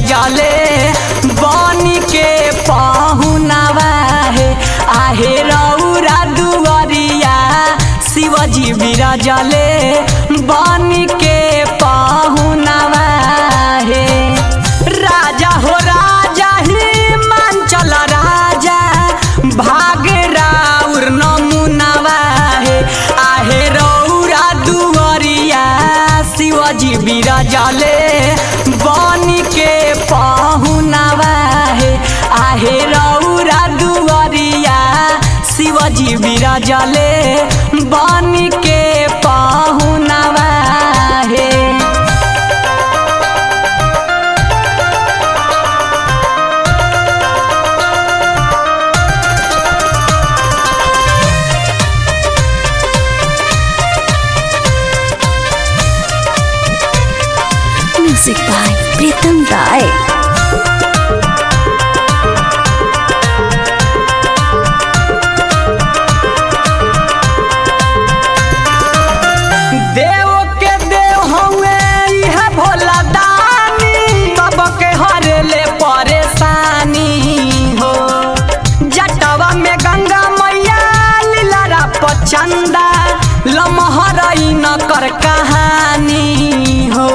बिराजले बनी के पहुनावा हे आहे रौरा दुआरिया शिवजी बिराजले बनी के पहुनावा हे राजा हो राजा ही मांचल राजा भाग राउर नमुनावा हे आहे रौरा दुआरिया शिवजी बिराजले बनी के पहुनावा हे आहे रौरा दुआरिया शिवजी बिराजले बनी के पहुनावा हे Music by Pritam Rai. देव के देव हवे इह भोला दानी सबके हरेले परेशानी हो जटवा में गंगा मैया लीलारा पचंदा लमहरई न कर कहानी हो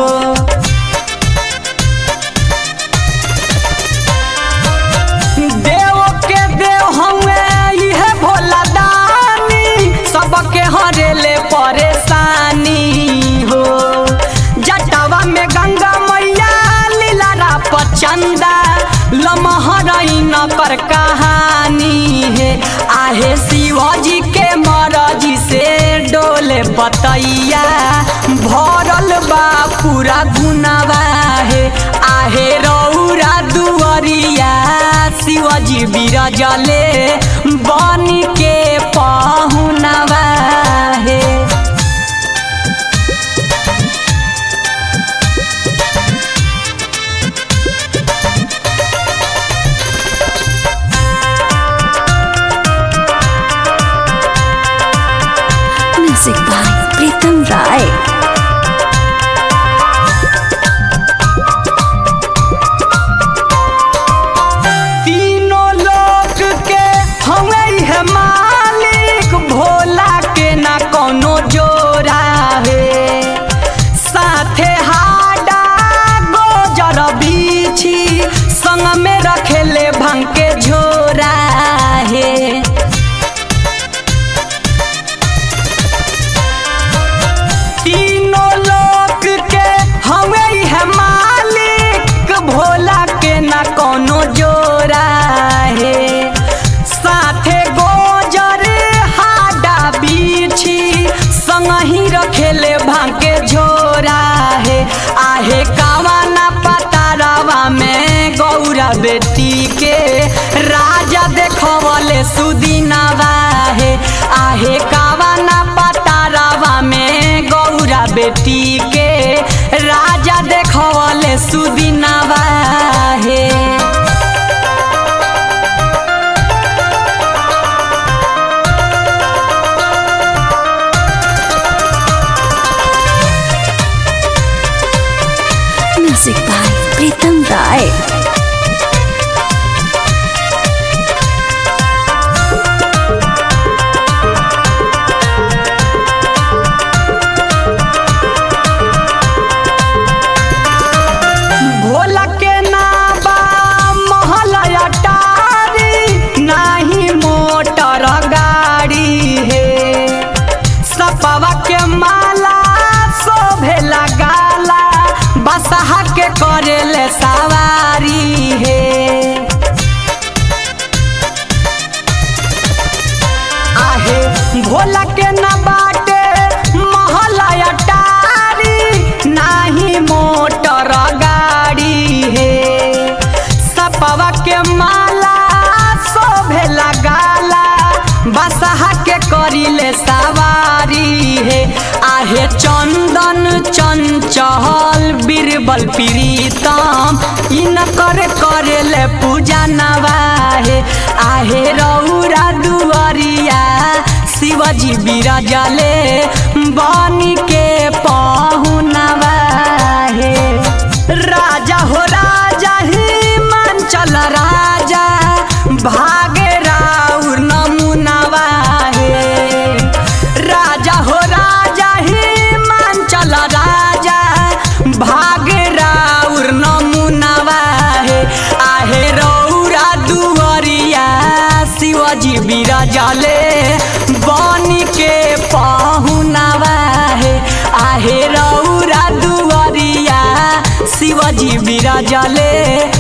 देव के देव हवे इह भोला दानी सबके हरेले परेशानी हो जटवा में गंगा मैया लीलारा पचंदा लमहरई न कर कहानी है आहे शिवजी के मरजी से डोले बतैया भरल बा पूरा गुनावा है आहे रौरा दुआरिया शिवजी बिराजले बनी के पहुनावा हे Music by Pritam Rai. तीनों लोक के हमें है मालिक भोला के ना कोनो जोरा है साथे हाडा गोजर बीछी संग में रखेले भंग के झोरा है तीनों लोक के हमें है मालिक भोला के ना कोनो जोरा है साथे गोजर हाडा बीछी संग ही रखेले भांके झोरा है आहे कावा ना पतारावा में गौरा बेटी के राजा देखवले सुदिनावा है आहे कावा ना पतारावा में गौरा बेटी के राजा देखवले सुदिनावा है Music by Pritam Rai. Bhola के नाबा महल अटारी नाही मोटर गाड़ी है सपवा के माला शोभेला गाला बसहा के करेले सवारी है आहे भोला के न बाटे महला अटारी नाही मोटर गाड़ी है सपवा के माला शोभेला गाला बसहा के करिले सवारी है आहे चंदन चंचल बीरबल प्रीतम इन कर करेले पूजा नवाहे आहे रौरा दुआरिया शिवजी बिराजले बनी के पहुनवा हे राजा हो राजा बिराजले